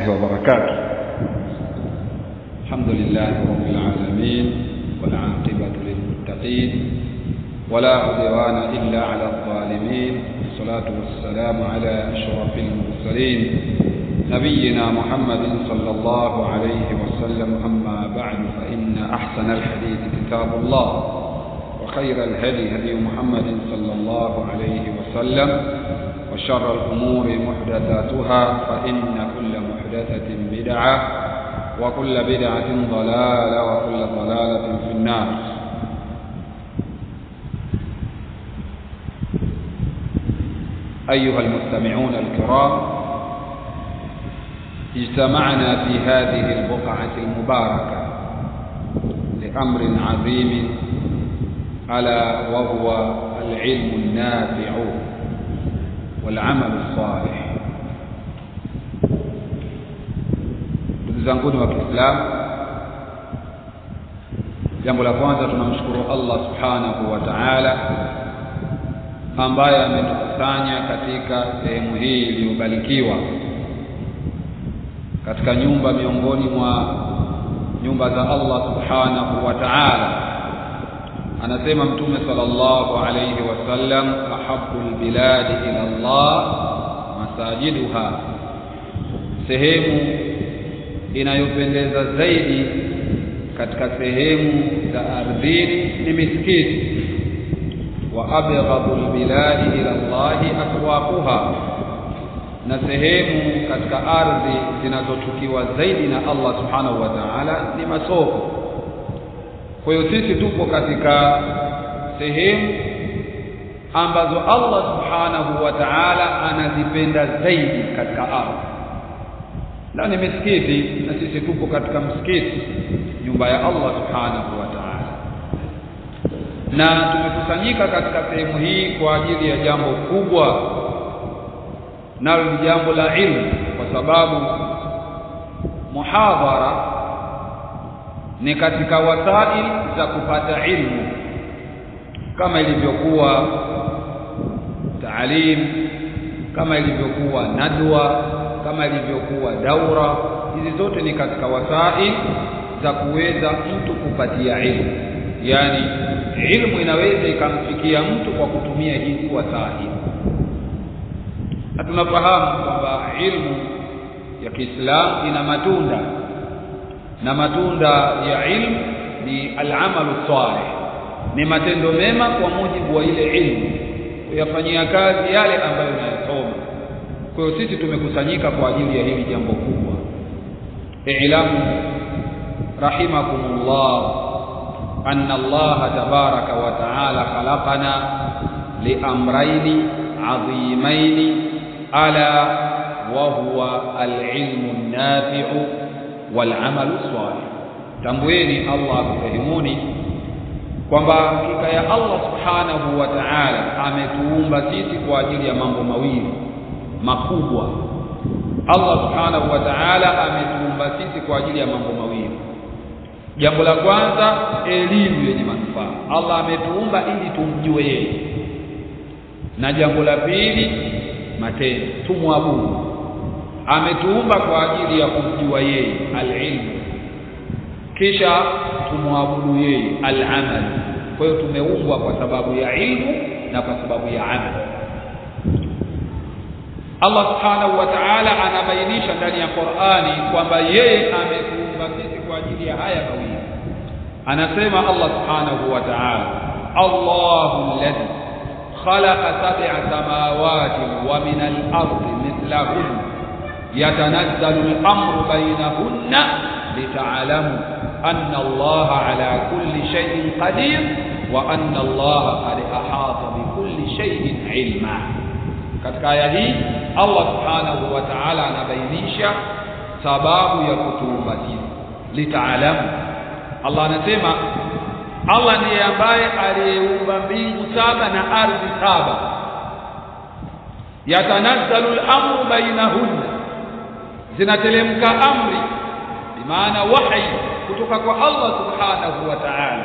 وبركاته الحمد لله رب العالمين والعاقبة للمتقين ولا عدوان إلا على الظالمين والصلاة والسلام على أشرف المرسلين نبينا محمد صلى الله عليه وسلم أما بعد فإن أحسن الحديث كتاب الله وخير الهدي هدي محمد صلى الله عليه وسلم وشر الأمور محدثاتها فإن كل محدثة بدعة وكل بدعة ضلالة وكل ضلالة في النار أيها المستمعون الكرام اجتمعنا في هذه البقعة المباركة لأمر عظيم ألا وهو العلم النافع والعمل الصالح ndugu zanguni wa Kiislamu jambo la kwanza tunamshukuru Allah subhanahu wa ta'ala ambaye ametukusanya katika sehemu hii iliyobarikiwa katika nyumba miongoni mwa nyumba za Allah subhanahu wa ta'ala anasema mtume sallallahu alayhi wasallam ahabbul biladi ila Allah masajiduha sehemu inayopendeza zaidi katika sehemu za ardhini ni misikiti wa abghadul biladi ila Allah aswaquha na sehemu katika ardhi zinazochukiwa zaidi na Allah subhanahu wa ta'ala ni masoko kwa hiyo sisi tupo katika sehemu ambazo Allah subhanahu wa ta'ala anazipenda zaidi katika ardhi na ni misikiti na sisi tupo katika msikiti nyumba ya Allah subhanahu wa ta'ala na tumekusanyika katika sehemu hii kwa ajili ya jambo kubwa nalo ni jambo la ilmu kwa sababu muhadhara ni katika wasail za kupata ilmu kama ilivyokuwa taalim kama ilivyokuwa nadwa kama ilivyokuwa daura hizi zote ni katika wasail za kuweza mtu kupatia ilmu yani ilmu inaweza ikamfikia mtu kwa kutumia hizi wasail na tunafahamu kwamba ilmu ya Kiislamu ina matunda na matunda ya ilmu ni al-amalu salih ni matendo mema kwa mujibu wa ile ilmu kuyafanyia kazi yale ambayo unayasoma kwa hiyo sisi tumekusanyika kwa ajili ya hili jambo kubwa i'lamu rahimakumullah anna Allah tabaraka wa ta'ala khalaqana liamrayni adhimaini ala wa huwa al-ilmu an-nafi'u wal-amalu salih tambueni Allah akufahimuni kwamba hakika ya Allah subhanahu wa ta'ala ametuumba sisi kwa ajili ya mambo mawili makubwa Allah subhanahu wa ta'ala ametuumba sisi kwa ajili ya mambo mawili jambo la kwanza elimu yenye manufaa Allah ametuumba ili tumjue yeye na jambo la pili matendo tumwabudu ametuumba kwa ajili ya kumjua yeye alilmu kisha tumwabudu yeye alamal kwa hiyo tumeumbwa kwa sababu ya ilmu na kwa sababu ya amal Allah subhanahu wa ta'ala anabainisha ndani ya Qur'ani kwamba yeye ametuumba sisi kwa ajili ya haya mawili anasema Allah subhanahu wa ta'ala Allahu alladhi khalaqa sab'a samawati wa min al-ardi mithlahunna yatanazzalu al-amru bainahunna lita'lamu anna Allah ala kulli shay'in qadir wa anna Allah qad ahata bi kulli shay'in ilma katika aya hii Allah subhanahu wa ta'ala anabainisha sababu ya kutuumba sisi litaalamu Allah anasema Allah ndiye ambaye aliyeumba mbingu saba na ardhi saba yatanazzalu al-amru bainahunna zinatelemka amri bimaana wahi kutoka kwa Allah subhanahu wa ta'ala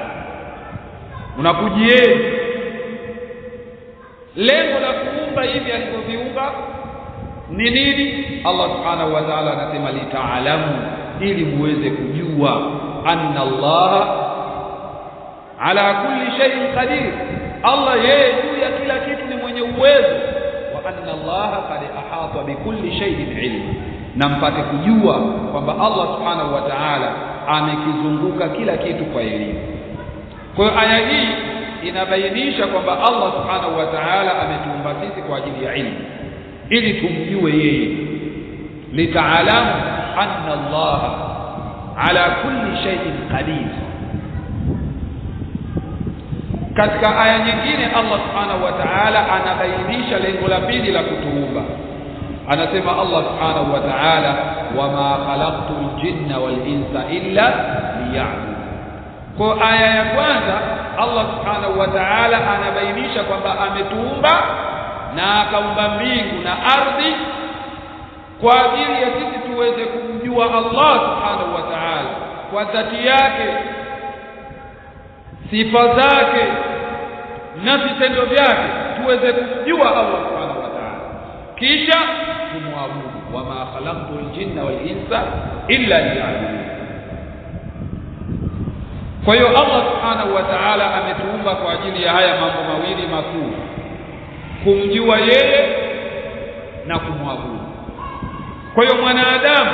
unakujieni lengo la kuumba hivi alivyoviumba ni nini Allah subhanahu wa ta'ala anasema litaalamu ili muweze kujua anna Allah ala kulli shay'in qadir Allah yeye juu ya kila kitu ni mwenye uwezo wa anna Allah qad ahata bikulli shay'in ilma na mpate kujua kwamba Allah subhanahu wa ta'ala amekizunguka kila kitu kwa elimu kwa hiyo aya hii inabainisha kwamba Allah subhanahu wa ta'ala ametuumba sisi kwa ajili ya ilmu ili tumjue yeye litaalamu anna Allah ala kulli shay'in qadir katika aya nyingine Allah subhanahu wa ta'ala anabainisha lengo la pili la kutuumba anasema Allah subhanahu wa ta'ala wama khalaqtul jinna wal insa illa liya'budun kwa aya ya kwanza Allah subhanahu wa ta'ala anabainisha kwamba ametuumba na akaumba mbingu na ardhi kwa ajili ya sisi tuweze kumjua Allah subhanahu wa ta'ala kwa dhati yake sifa zake na vitendo vyake tuweze kumjua Allah subhanahu wa ta'ala kisha tumwabudu wama khalaqtul jinna wal insa illa liya'budun kwa hiyo Allah subhanahu wa ta'ala ametuumba kwa ajili ya haya mambo mawili makuu kumjua yeye na kumwabudu kwa hiyo mwanadamu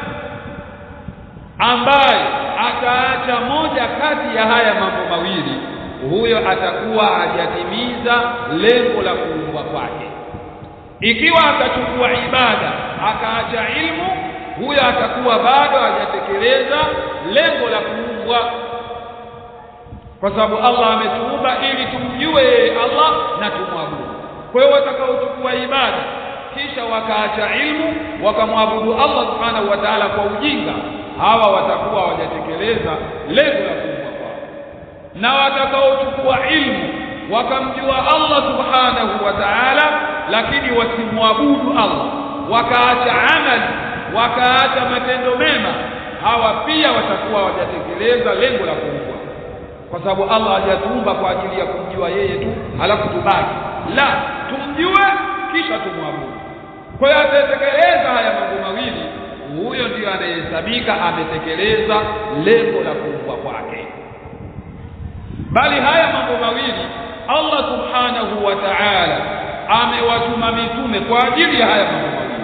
ambaye ataacha moja kati ya haya mambo mawili huyo atakuwa hajatimiza lengo la kuumbwa kwake ikiwa atachukua ibada akaacha ilmu huyo atakuwa bado hajatekeleza lengo la kuumbwa kwa sababu Allah ametuumba ili tumjue yeye Allah na tumwabudu kwa hiyo watakaochukua ibada kisha wakaacha ilmu wakamwabudu Allah subhanahu wa ta'ala kwa ujinga hawa watakuwa hawajatekeleza lengo la kuumbwa kwao na watakaochukua ilmu wakamjua Allah subhanahu wa ta'ala lakini wasimwabudu Allah wakaacha amali wakaacha matendo mema hawa pia watakuwa hawajatekeleza lengo la kuumbwa kwa sababu Allah hajatuumba kwa ajili ya kumjua yeye tu halafu tubaki la tumjue kisha tumwabudu kwa hiyo atatekeleza haya mambo mawili huyo ndiyo anayehesabika ametekeleza lengo la kuumbwa kwake bali haya mambo mawili Allah subhanahu wa ta'ala amewatuma mitume kwa ajili ya haya mambo mawili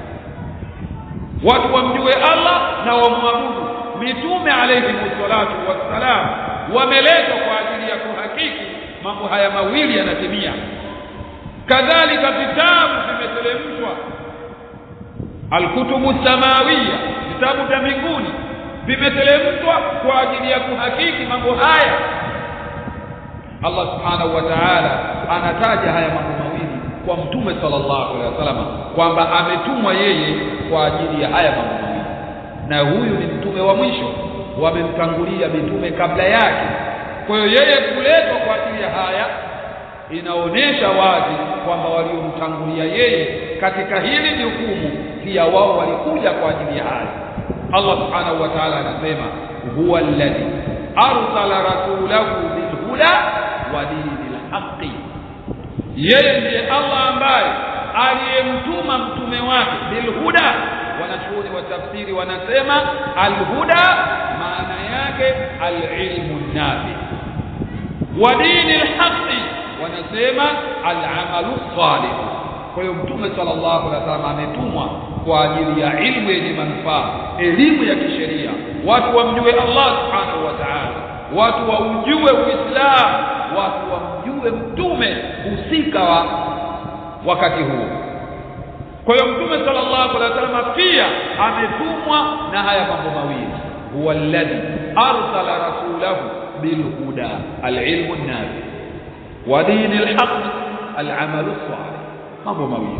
watu wamjue Allah na wamwabudu mitume alayhi salatu wassalam wameletwa kwa ajili ya kuhakiki mambo haya mawili yanatimia kadhalika vitabu vimeteremshwa alkutubu samawiya vitabu vya mbinguni vimeteremshwa kwa ajili ya kuhakiki mambo haya Allah subhanahu wa ta'ala anataja haya mambo mawili kwa mtume sallallahu alaihi wasallam kwamba ametumwa yeye kwa ajili ya haya mambo mawili na huyu ni mtume wa mwisho wamemtangulia mitume kabla yake kwa hiyo yeye kuletwa kwa ajili ya haya inaonesha wazi kwamba waliomtangulia yeye katika hili jukumu pia wao walikuja kwa ajili ya haya Allah subhanahu wa ta'ala anasema huwa alladhi arsala rasulahu bilhuda wa dinil haqqi yeye ndiye Allah ambaye aliyemtuma mtume wake bilhuda wanachuoni wa tafsiri wanasema alhuda maana yake alilmu nafi wa dinil haqqi wanasema alamalu salih kwa hiyo mtume sallallahu alaihi wasallam ametumwa kwa ajili ya ilmu yenye manufaa elimu ya kisheria watu wamjue Allah subhanahu wa ta'ala watu waujue uislamu watu wamjue mtume husika wa wakati huo kwa hiyo mtume sallallahu alaihi wasallam pia ametumwa na haya mambo mawili huwa alladhi arsala rasulahu bilhuda alilmu nafi wa dinil haqq alamalu salih mambo mawili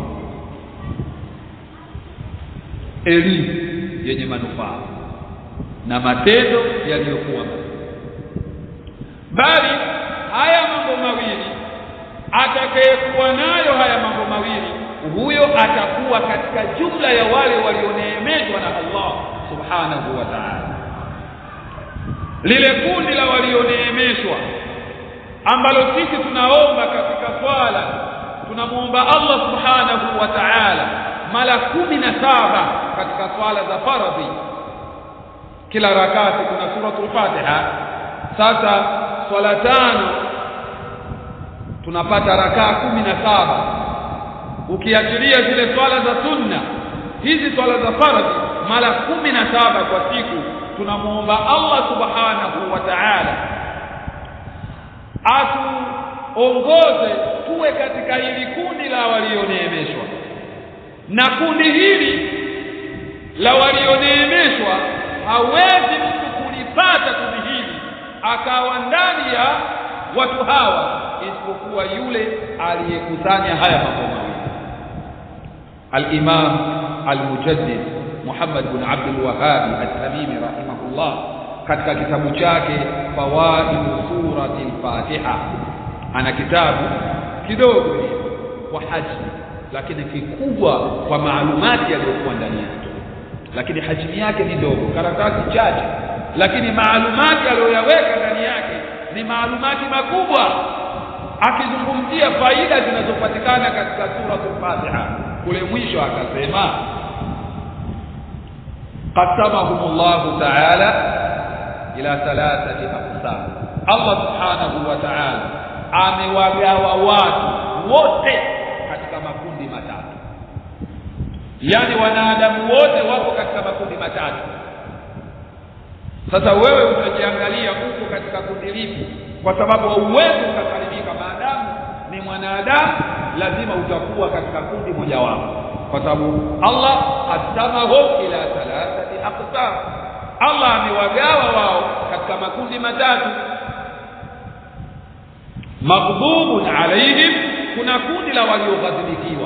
elimu yenye manufaa na matendo yaliyokuwa bali haya mambo mawili atakayekuwa nayo haya mambo mawili huyo atakuwa katika jumla ya wale walioneemeshwa na Allah subhanahu wa ta'ala lile kundi la walioneemeshwa ambalo sisi tunaomba katika swala tunamuomba Allah subhanahu wa ta'ala mara kumi na saba katika swala za faradhi kila rakati kuna suratul Fatiha sasa swala tano tunapata rakaa kumi na saba ukiachilia zile swala za sunna hizi swala za faradhi mara kumi na saba kwa siku tunamuomba Allah subhanahu wa ta'ala atuongoze tuwe katika hili kundi la walioneemeshwa na kundi hili la walioneemeshwa hawezi mtu kulipata kundi hili akawa ndani ya watu hawa isipokuwa yule aliyekusanya haya mambo mawili al-Imam al-Mujaddid Muhammad bin Abdul Wahhab at-Tamimi rahimahullah katika kitabu chake Fawaid surati al-Fatiha ana kitabu kidogo kwa hajmi lakini kikubwa kwa maalumati yaliyokuwa ndani yake lakini hajmi yake ni ndogo karatasi chache lakini maalumati aliyoyaweka ndani yake ni maalumati makubwa akizungumzia faida zinazopatikana katika suratul Fatiha kule mwisho akasema qasamahumullahu ta'ala ila thalathati aqsam Allah subhanahu wa ta'ala amewagawa watu wote katika makundi matatu yani wanadamu wote wako katika makundi matatu sasa wewe utajiangalia huko katika kundi lipi kwa sababu hauwezi ukasalimika maadamu ni mwanadamu lazima utakuwa katika kundi mojawapo kwa sababu Allah qasamahum ila thalathati aqsam Allah amewagawa wao katika makundi matatu maghdubun alaihim kuna kundi la walioghadhibikiwa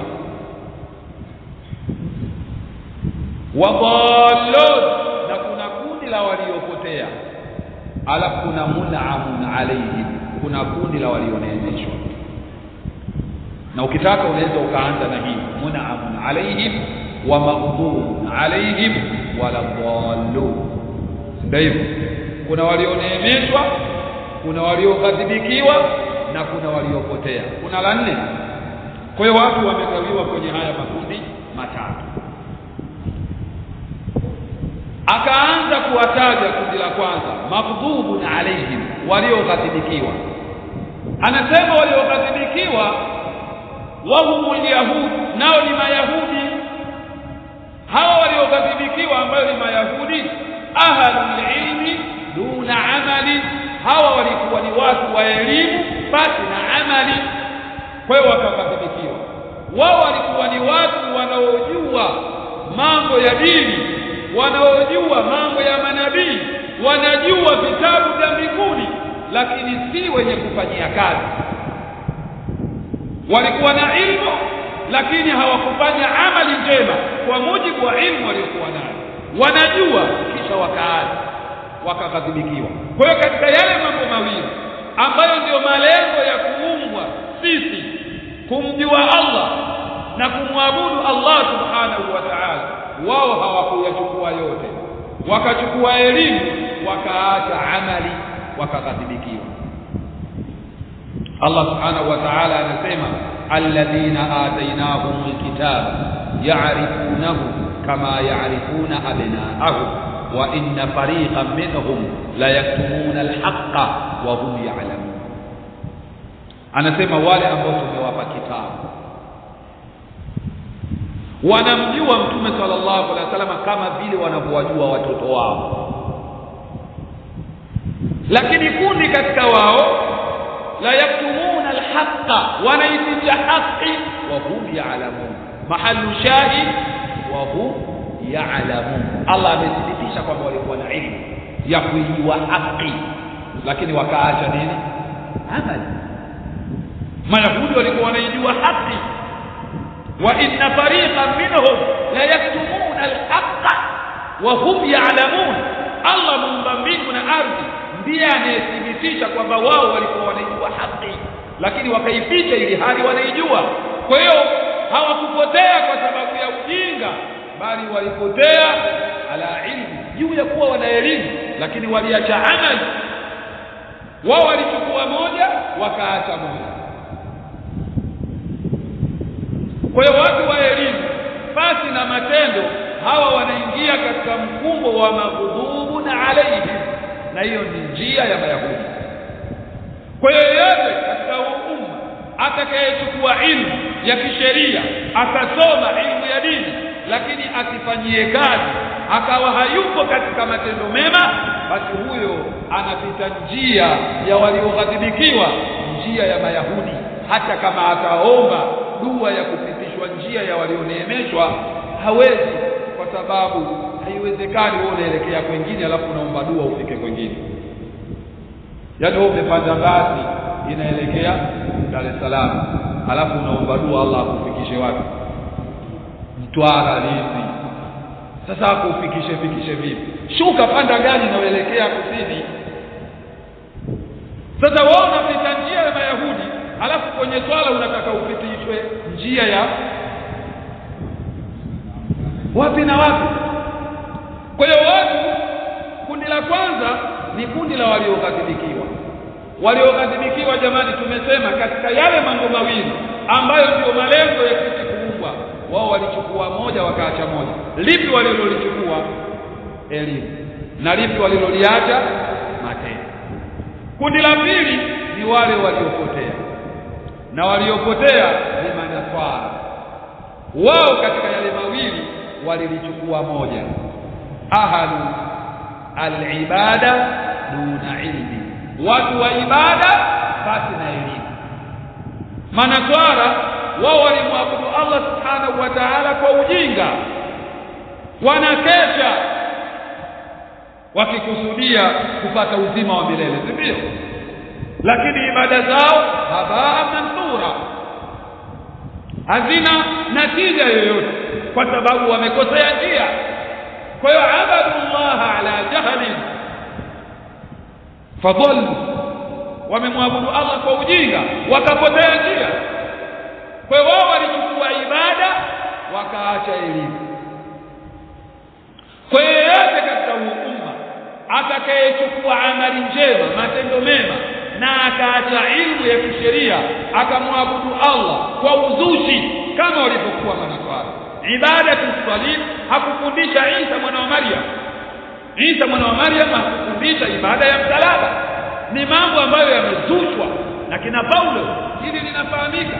wadallun na kuna kundi la waliopotea alafu kuna mun'amun alaihim kuna kundi la walioneemeshwa na ukitaka unaweza ukaanza na hii mun'amun alaihim wa maghdubun alaihim wala dallun ndio hivyo kuna walioneemeshwa kuna walioghadhibikiwa na kuna waliopotea kuna la nne kwa hiyo watu wamegawiwa kwenye haya makundi matatu akaanza kuwataja kundi la kwanza maghdubun alaihim walioghadhibikiwa anasema walioghadhibikiwa wahumul yahud nao ni mayahudi hawa walioghadhibikiwa ambayo ni mayahudi ahlul ilmi duna amali hawa walikuwa ni watu wa elimu basi na amali kwa hiyo wakaghadhibikiwa wao walikuwa ni watu wanaojua mambo ya dini wanaojua mambo ya manabii wanajua vitabu vya mbinguni lakini si wenye kufanyia kazi walikuwa na ilmu lakini hawakufanya amali njema kwa mujibu wa ilmu waliokuwa nayo wanajua kisha wakaazi wakaghadhibikiwa kwa hiyo katika yale mambo mawili ambayo ndiyo malengo ya kuumbwa sisi kumjua Allah na kumwabudu Allah subhanahu wa ta'ala wao hawakuyachukua yote wakachukua elimu wakaacha amali wakaghadhibikiwa Allah subhanahu wa ta'ala anasema alladhina atainahum alkitaba ya'rifunahu kama ya'rifuna abna'ahum wa inna fariqan minhum la yaktumuna alhaqqa wa hum ya'lamun anasema wale ambao tumewapa kitabu wanamjua mtume sallallahu alaihi wasallam kama vile wanavyowajua watoto wao lakini kundi katika wao la yaktumuna alhaqa wanaificha haki wa hum ya'lamun mahallu shahid wa hum ya'lamun Allah amethibitisha kwamba walikuwa na ilmu ya kuijua haki lakini wakaacha nini amali mayahudi walikuwa wanaijua haki wa inna fariqan minhum la yaktumuna alhaqa wa hum ya'lamun Allah muumba mbingu na ardhi ndiye anayethibitisha kwamba wao walikuwa wanaijua haki lakini wakaificha ili hali wanaijua kwa hiyo hawakupotea kwa sababu ya ujinga bali walipotea ala ilmu juu ya kuwa wana elimu lakini waliacha amali wao walichukua moja wakaacha moja kwa hiyo watu wa elimu basi na matendo hawa wanaingia katika mkumbo wa maghdhubun alaihim na hiyo ni njia ya mayahudi kwa hiyo yote katika huu umma atakayechukua ilmu ya kisheria akasoma ilmu ya dini lakini asifanyie kazi akawa hayupo katika matendo mema basi huyo anapita njia ya walioghadhibikiwa njia ya mayahudi hata kama ataomba dua ya kupitishwa njia ya walioneemeshwa hawezi kwa sababu haiwezekani wewe unaelekea kwengine alafu unaomba dua ufike kwengine yaani wewe umepanda basi inaelekea Dar es Salaam alafu unaomba dua Allah akufikishe wapi Mtwara Lindi sasa akufikishe fikishe vipi shuka panda gari inayoelekea kusini sasa wewe unapita njia ya Mayahudi alafu kwenye swala unataka upitishwe njia ya wapi na wapi kwa hiyo watu kundi la kwanza ni kundi la walioghadhibikiwa walioghadhibikiwa jamani tumesema katika yale mambo mawili ambayo ndio malengo ya sisi kuumbwa wao walichukua moja wakaacha moja lipi walilolichukua elimu na lipi waliloliacha matendo kundi la pili ni wale waliopotea na waliopotea ni manaswara wao katika yale mawili walilichukua moja ahlu alibada duna ilmi watu wa ibada basi na elimu manaswara wao walimwabudu Allah subhanahu wa ta'ala kwa ujinga wanakesha wakikusudia kupata uzima wa milele si ndio lakini ibada zao habaa mansura hazina natija yoyote kwa sababu wamekosea njia kwa hiyo abadullah ala jahlin fadhallu wamemwabudu Allah kwa ujinga wakapotea njia kwa hiyo wao walichukua ibada wakaacha elimu kwa hiyo yote katika huu umma atakayechukua amali njema matendo mema na akaacha ilmu ya kisheria akamwabudu Allah kwa uzushi kama walivyokuwa manaswara ibada tuswali hakufundisha Isa mwana wa Maryam Isa mwana wa Maryam hakufundisha ibada ya msalaba ni mambo ambayo yamezushwa na kina Paulo hili linafahamika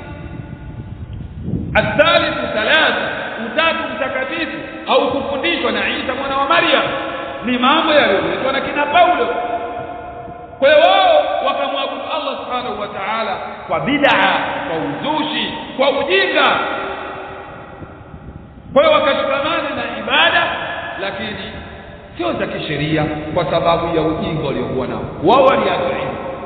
الثالث ثلاثة utatu mtakatifu au kufundishwa na Isa mwana wa Maryam ni mambo yaliyoletwa na kina Paulo kwa hiyo wao wakamwabudu Allah subhanahu wa ta'ala kwa bid'a kwa uzushi kwa ujinga kwa hiyo wakashikamana na ibada lakini sio za kisheria kwa sababu ya ujinga waliokuwa nao wao waliacha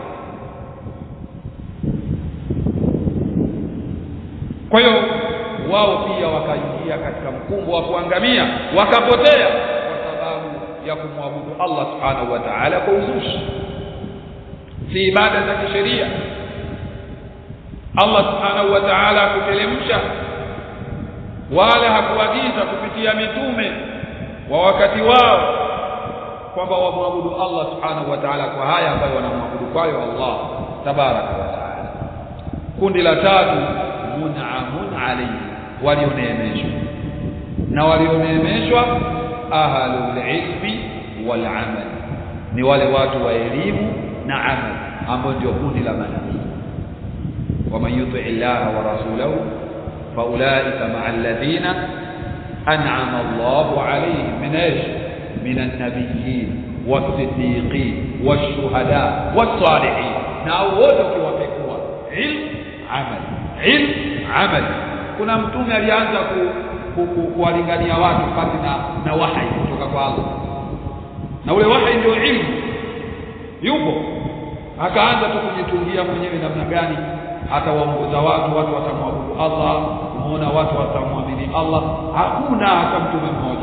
kwa hiyo wao pia wakaingia katika mkumbo wa kuangamia wakapotea kwa sababu ya kumwabudu Allah subhanahu wa ta'ala kwa uzushi si ibada za kisheria Allah subhanahu wa ta'ala kutelemsha wala hakuagiza kupitia mitume wa wakati wao kwamba wamwabudu Allah subhanahu wa ta'ala kwa haya ambayo wanamwabudu kwayo Allah tabaraka wa ta'ala kundi la tatu mun'amun alayhi walioneemeshwa na walioneemeshwa ahlul ilmi wal amal ni wale watu wa elimu na amal ambao ndio kundi la manabii waman yuti illaha wa rasulahu faulaika ma'a alladhina an'ama Allahu alayhim min ايش من النبيين والصديقين والشهداء والصالحين na wote ukiwapekua ilmu amal ilmu amal kuna mtume alianza kuwalingania ku, ku, watu pasi na, na wahai kutoka kwa Allah na ule wahai ndio ilmu yupo akaanza tu kujitungia mwenyewe namna gani atawaongoza watu watu watamwabudu Allah umeona watu watamwamini Allah hakuna hata mtume mmoja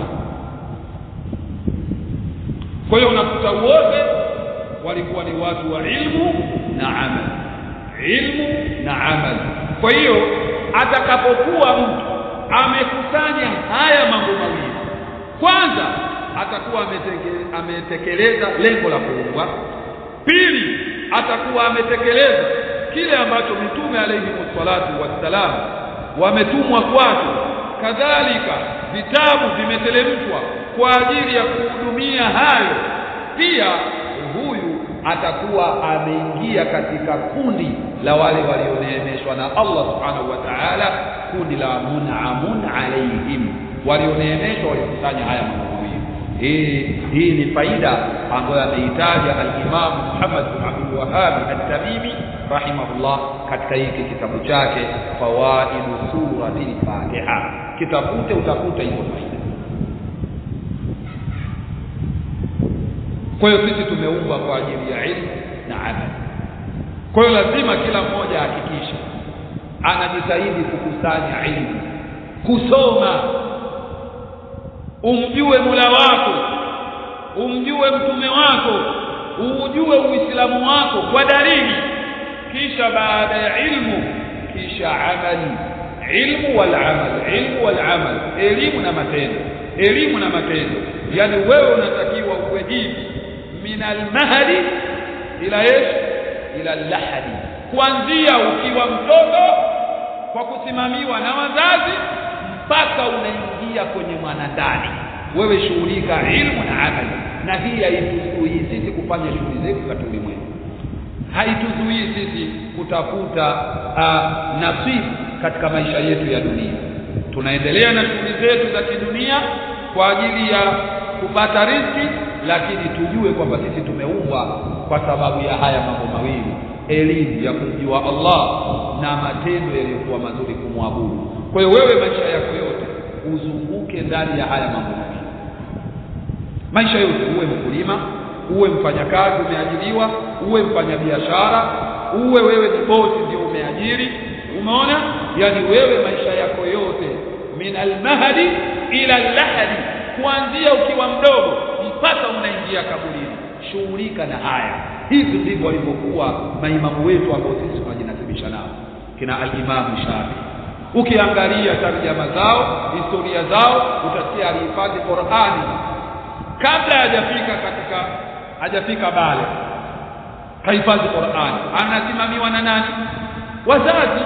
kwa hiyo unakuta wote walikuwa ni watu wa ilmu na amal ilmu na amal kwa hiyo atakapokuwa mtu amekusanya haya mambo mawili kwanza atakuwa ametekeleza lengo la kuumbwa pili atakuwa ametekeleza kile ambacho mitume alayhi salatu wassalam wametumwa kwake kadhalika vitabu vimetelemshwa kwa ajili ya kuhudumia hayo pia huyu atakuwa ameingia katika kundi la wale walioneemeshwa na Allah subhanahu wa ta'ala kundi la mun'amun alaihim walioneemeshwa walikusanya haya mambo mawili hii hii ni faida ambayo ameitaja al-Imam Muhammad bin Abdul Wahhab at-Tamimi rahimahullah katika hiki kitabu chake Fawaidu Suratil Fatiha kitafute utakuta hizo faida kwa hiyo sisi tumeumbwa kwa ajili ya ilmu na amali kwa hiyo lazima kila mmoja ahakikishe anajitahidi kukusanya ilmu kusoma umjue Mola wako umjue mtume wako ujue uislamu wako kwa dalili kisha baada ya ilmu kisha amali ilmu wal amal ilmu wal amal elimu na matendo elimu na matendo yani wewe unatakiwa uwe hivi min almahdi ila ish ila lahadi kuanzia ukiwa mtoto kwa kusimamiwa na wazazi mpaka unaingia kwenye mwanandani wewe shughulika ilmu na amali na hii haituzuii sisi kufanya shughuli zetu katika ulimwengu haituzuii sisi kutafuta uh, nasibu katika maisha yetu ya dunia tunaendelea na shughuli zetu za kidunia kwa ajili ya kupata riziki lakini tujue kwamba sisi tumeumbwa kwa sababu ya haya mambo mawili elimu ya kumjua Allah na matendo yaliyokuwa mazuri kumwabudu kwa hiyo wewe maisha yako yote uzunguke ndani ya haya mambo mawili maisha yote uwe mkulima uwe mfanyakazi umeajiriwa uwe mfanyabiashara uwe wewe ni bosi ndio umeajiri umeona yani wewe maisha yako yote min almahdi ila allahadi kuanzia ukiwa mdogo mpaka unaingia kaburini shughulika na haya hivi ndivyo walivyokuwa maimamu wetu ambao sisi tunajinasibisha nao kina al-Imam Shafi ukiangalia tarjama zao historia zao utasikia alihifadhi Qur'ani kabla hajafika katika hajafika bale kahifadhi Qur'ani anasimamiwa na nani wazazi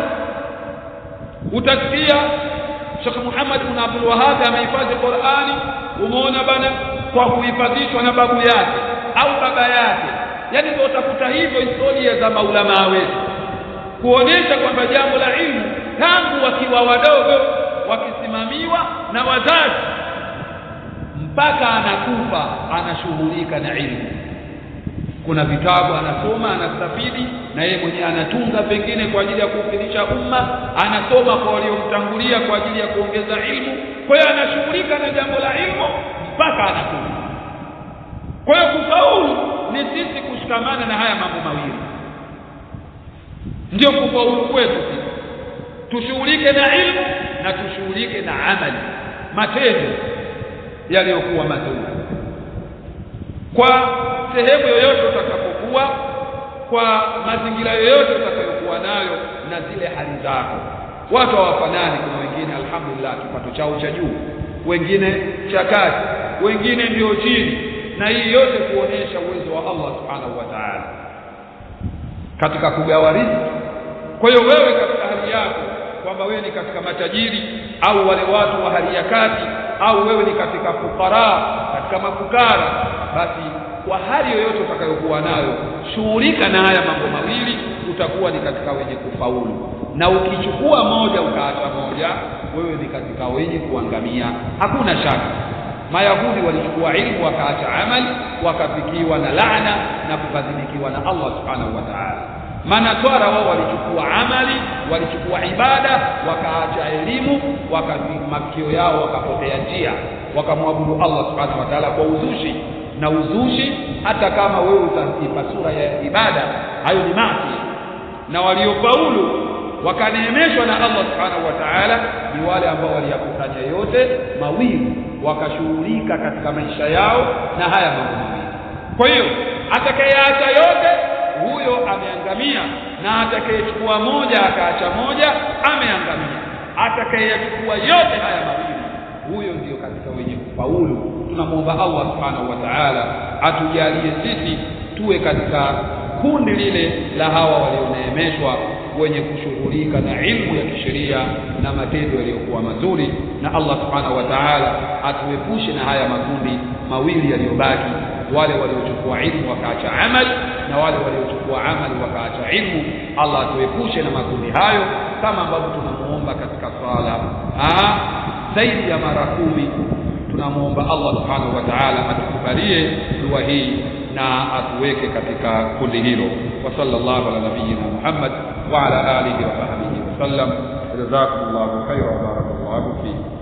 utasikia Sheikh Muhammad bin Abdul Wahhab amehifadhi Qur'ani umeona bana kwa kuhifadhishwa na babu yake au baba yake yani ndio utakuta hivyo historia za maulama wetu kuonesha kwamba jambo la ilmu tangu wakiwa wadogo wakisimamiwa na wazazi mpaka anakufa anashughulika na ilmu kuna vitabu anasoma anastafidi na yeye mwenyewe anatunga pengine kwa ajili ya kuufinisha umma anasoma kwa waliomtangulia kwa ajili ya kuongeza ilmu kwa hiyo anashughulika na jambo la ilmu mpaka anakufa kwa hiyo kufaulu ni sisi kushikamana na haya mambo mawili ndio kufaulu kwetu sisi tushughulike na ilmu na tushughulike na amali matendo yaliyokuwa mazuri kwa sehemu yoyote utakapokuwa kwa mazingira yoyote utakayokuwa nayo na zile hali zako watu hawafanani kuna wengine alhamdulillah kipato chao cha juu wengine cha kati wengine ndio chini na hii yote kuonesha uwezo wa Allah subhanahu wa ta'ala katika kugawa riziki kwa hiyo wewe katika hali yako kwamba wewe ni katika matajiri au wale watu wa hali ya kati au wewe ni katika fukara katika mafukara basi kwa hali yoyote utakayokuwa nayo shughulika na haya mambo mawili utakuwa ni katika wenye kufaulu na ukichukua moja ukaacha moja wewe ni katika wenye kuangamia hakuna shaka mayahudi walichukua ilmu wakaacha amali wakafikiwa na laana na kukadhibikiwa na Allah subhanahu wa ta'ala manatwara wao walichukua amali walichukua ibada wakaacha elimu wakamakio yao wakapotea njia wakamwabudu Allah subhanahu wa ta'ala kwa uzushi na uzushi hata kama wewe utaipa sura ya ibada hayo ni maasi na waliofaulu wakaneemeshwa na Allah subhanahu wa ta'ala ni wale ambao waliyakusanya yote mawili wakashughulika katika maisha yao na haya mambo mawili kwa hiyo atakayeacha yote huyo ameangamia na atakayechukua moja akaacha moja ameangamia atakayechukua yote haya mawili huyo ndiyo katika wenye kufaulu tunamwomba Allah subhanahu wa ta'ala atujalie sisi tuwe katika kundi lile la hawa walioneemeshwa wenye kushughulika na ilmu ya kisheria na matendo yaliyokuwa mazuri na Allah subhanahu wa ta'ala atuepushe na haya makundi mawili yaliyobaki wale waliochukua ilmu wakaacha amal na wale waliochukua amali wakaacha ilmu Allah atuepushe na makundi hayo kama ambavyo tunamuomba katika swala zaidi ya mara kumi tunamuomba Allah subhanahu wa ta'ala atukubalie dua hii na atuweke katika kundi hilo wa sallallahu ala nabiyyina Muhammad wa ala alihi wa sahbihi wa sallam jazakumullahu khairan wa barakallahu fikum